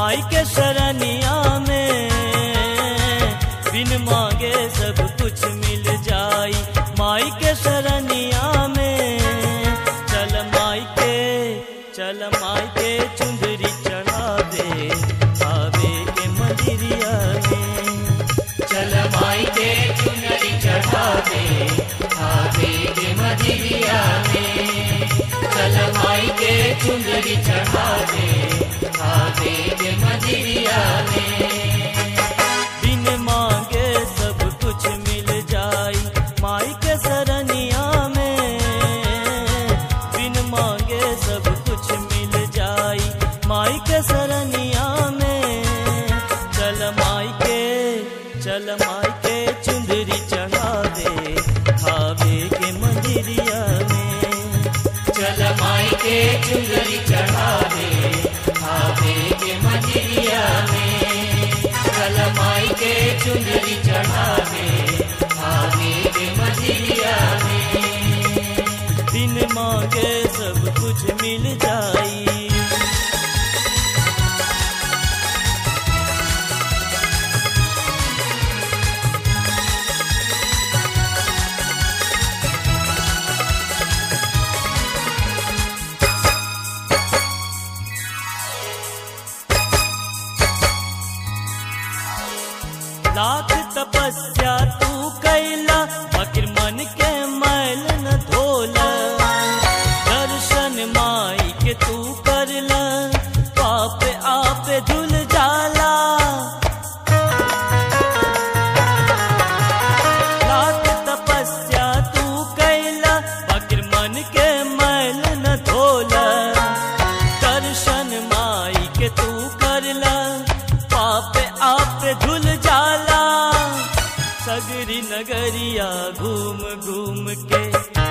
माई के शरणिया में बिन मांगे सब कुछ मिल जाई माई के शरणिया में चल माई के चल माई के चुंदरी चढ़ा दे आवे के मंदिरिया में चल माई के चुनरी चढ़ा दे आवे के मदिरिया में चल माई के चुनरी चढ़ा दे आवे के मदिरिया में बिन मांगे सब कुछ मिल जाई माई के शरणिया में बिन मांगे सब कुछ मिल जाई माई के शरणिया में चल माई के चल माई के चुंदरी चढ़ा दे खावे के मंदिरिया में चल माई के चुनरी चढ़ा दे आवे के मदिरिया में चल माई के चुनरी चढ़ा दे आवे के मदिरिया में बिन मांगे सब कुछ मिल जाई लाख तपस्या तू कैला फकीर मन के मैल न धोला दर्शन माई के तू करला पाप आप धुल जाला लाख तपस्या तू कैला फकीर मन के मैल न धोला दर्शन माई के तू करला पाप आप धुल जाला सगरी नगरिया घूम घूम के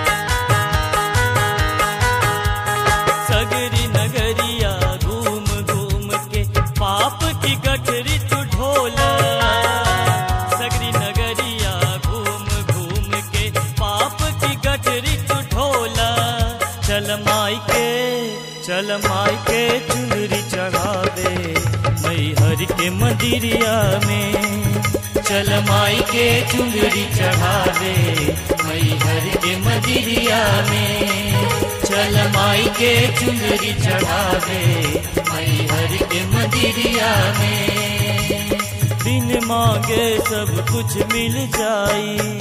सगरी नगरिया घूम घूम के पाप की गठरी तू ढोला सगरी नगरिया घूम घूम के पाप की गठरी तू ढोला चल माई के चल माई के चुनरी चढ़ा दे मई हर के मंदिरिया में चल माई के चुनरी चढ़ा दे मई हर के मदिरिया में चल माई के चुनरी चढ़ा दे मई हर के मदिरिया में बिन मांगे सब कुछ मिल जाई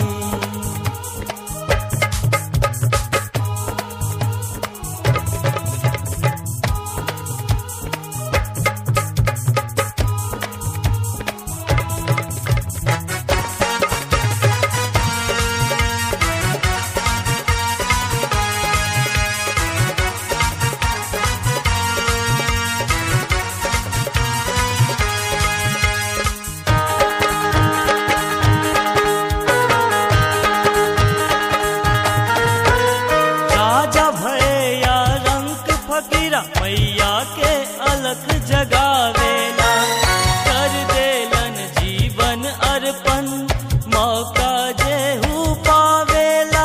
राजा भैया रंग फकीरा मैया के अलग जगावेला कर देलन जीवन अर्पण मौका जेहू पावेला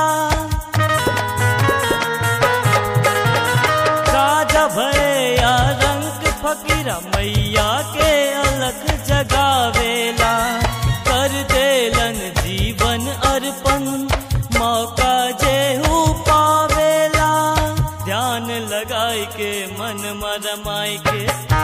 राजा भैया रंग फकीरा मैया के अलग जगावेला कर देलन जीवन अर्पण मौका जेहू पावेला ध्यान लगाई के मन मरमाई के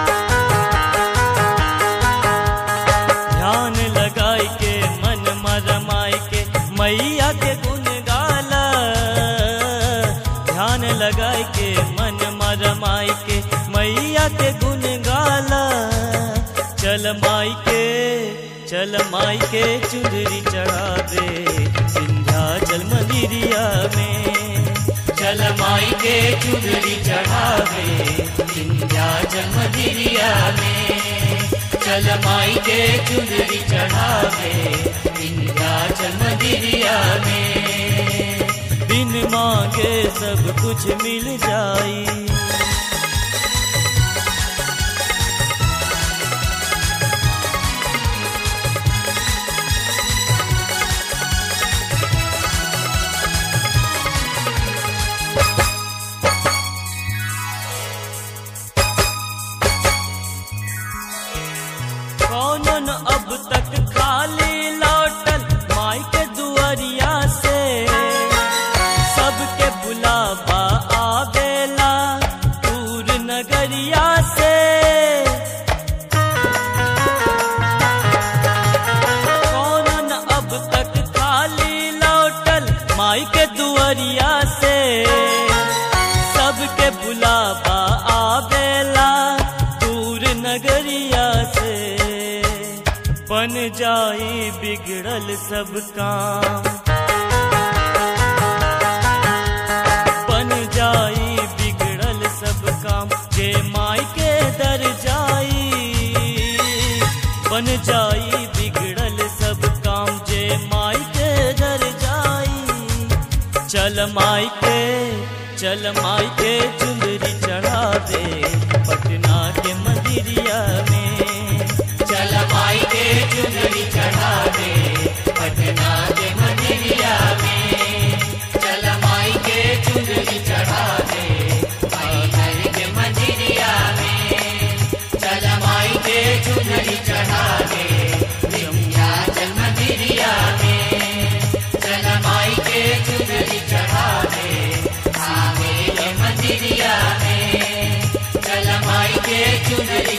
ध्यान लगाई के मन मरमाई के मैया के गुण गाला ध्यान लगाई के मन मरमाई के मैया के गुण गाला चल माई के चल माई के चुंदरी चढ़ा दे विंध्याचल मंदिरिया में चल माई के चुनरी चढ़ा दे विंध्याचल मदिरिया में चल माई के चुनरी चढ़ा दे विंध्याचल मदिरिया में बिन मांगे सब कुछ मिल जाई कौनो न अब तक खाली लौटल माई के दुआरिया से सबके बुलावा आवेला दूर नगरिया से कौनो न अब तक खाली लौटल माई के दुआरिया से सबके बुलावा आवेला दूर नगरिया से बन जाई बिगड़ल सब काम बन जाई बिगड़ल सब काम जे माई के दर जाई बन जाई बिगड़ल सब काम जे माई के दर जाई चल माई के चल माई के चुंदरी चढ़ा दे पटना के मंदिरिया में चल माई के चुनरी चढ़ा दे पटना के मंदिरिया में चल माई के चुनरी चढ़ा दे मैहर के मंदिरिया में चल माई के चुनरी चढ़ा दे विंध्याचल मंदिरिया में चल माई के चुनरी चढ़ा दे आवे के मंदिरिया में चल माई के चुनरी